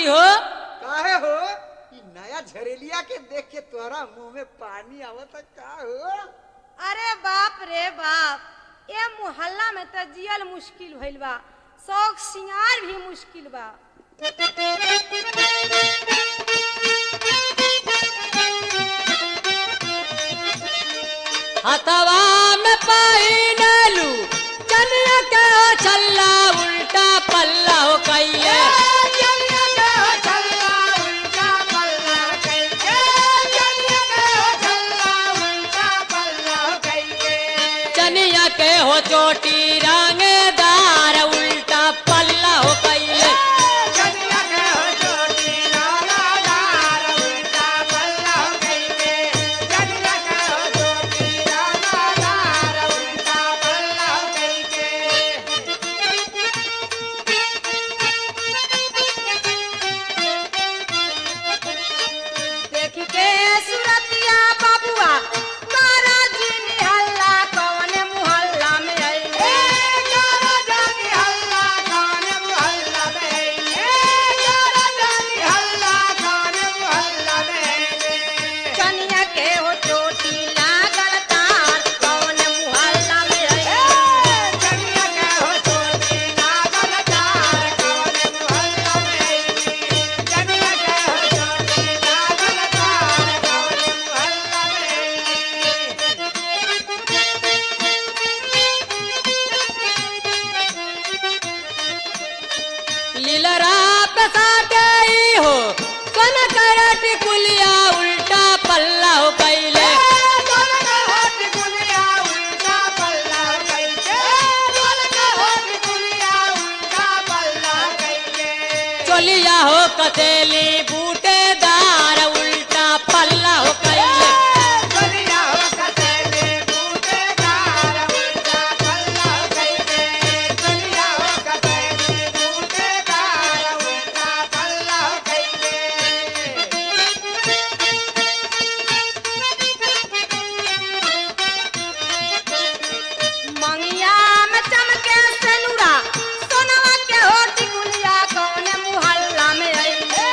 जी हो काहे हो ई नया झरेलिया के देख के तोरा मुंह में पानी आवत का हो अरे बाप रे बाप ए मोहल्ला में त जियल मुश्किल भइल बा शौक सिंगार भी मुश्किल बा हथवा में पहिनलू चनिया के हो छल्ला उल्टा पल्ला हो कैले चनिया के हो चोटी रंगदार उल्टा पल्ला हो कैले देख के सुरतिया बाबुआ तारा जी निहल्ला कौन मोहल्ला में आइले कनिया के हो चोटी लागल तार कौन मोहल्ला में आइले लीलरा पसा गई हो कन करट कुलिया उल्टा पल्ला हो कैले चोलिया हो कसेली बूटेदार उल्टा पल्ला हो कैले मंगिया में चमके सेनुरा सोनवा के होठ गुलिया कौन मोहल्ला में आइले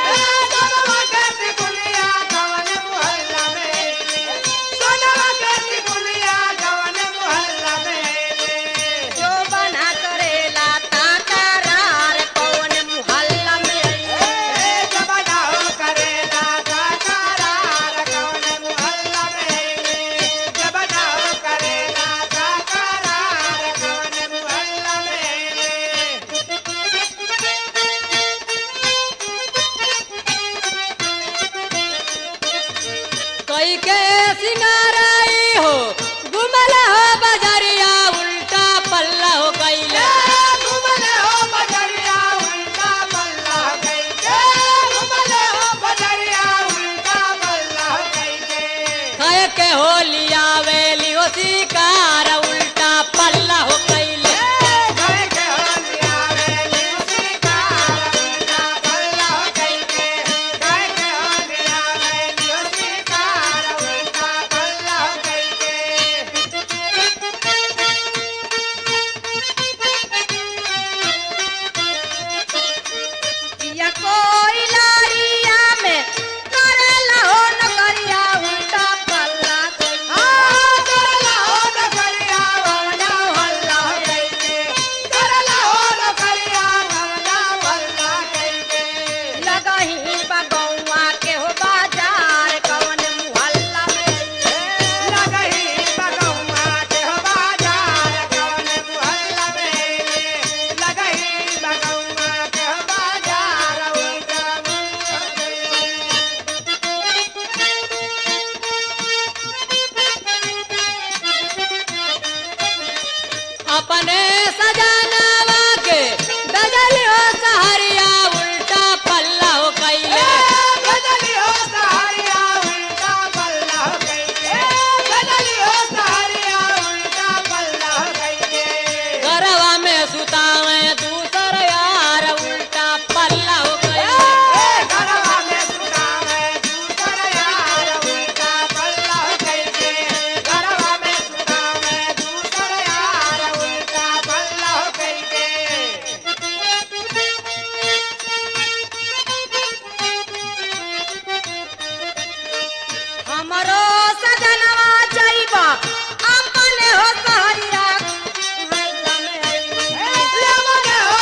जो बना करेला ताकरार कौन मोहल्ला में आइले कई के सिंगाराई हो गुमल हो बजरिया उल्टा पल्ला हो कैले खाए के हो लिया वेली हो शिकार उल्टा पल्ला हो कैले या कोई लारिया में करेला हो नगरिया उल्टा पल्ला कोई हमरो सजनवा जाइबा अपने हो सहरिया मोहल्ला में अइली।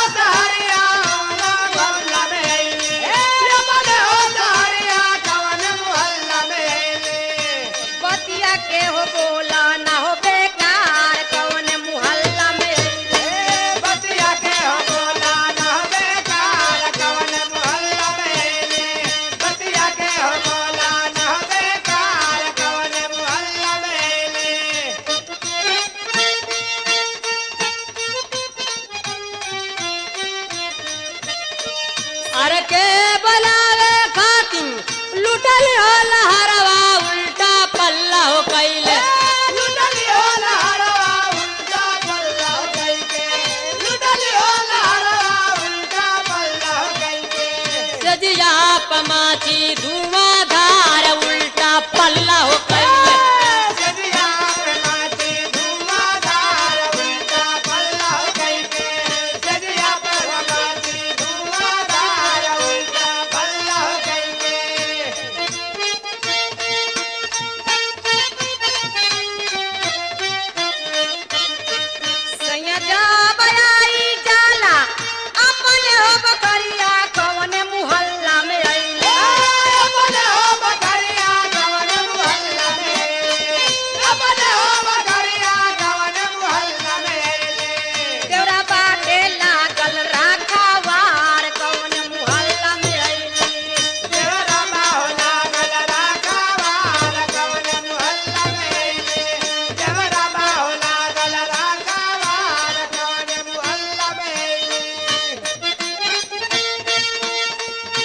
बतिया के हो बोला ना हो बेकार कौन मोहल्ला में अइली। अरे के बलावे खातिम लुटल हो लहरवा उल्टा पल्ला हो कैले सजिया पमाची धुआंधार उल्टा पल्ला हो कैले सैयदा बयाई जाला अपने हो बकरिया कौन मोहल्ला में अइली। देवरा बाटे लागल राखावार कौन मोहल्ला में अइली।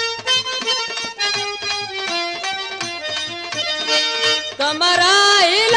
कमरा हिल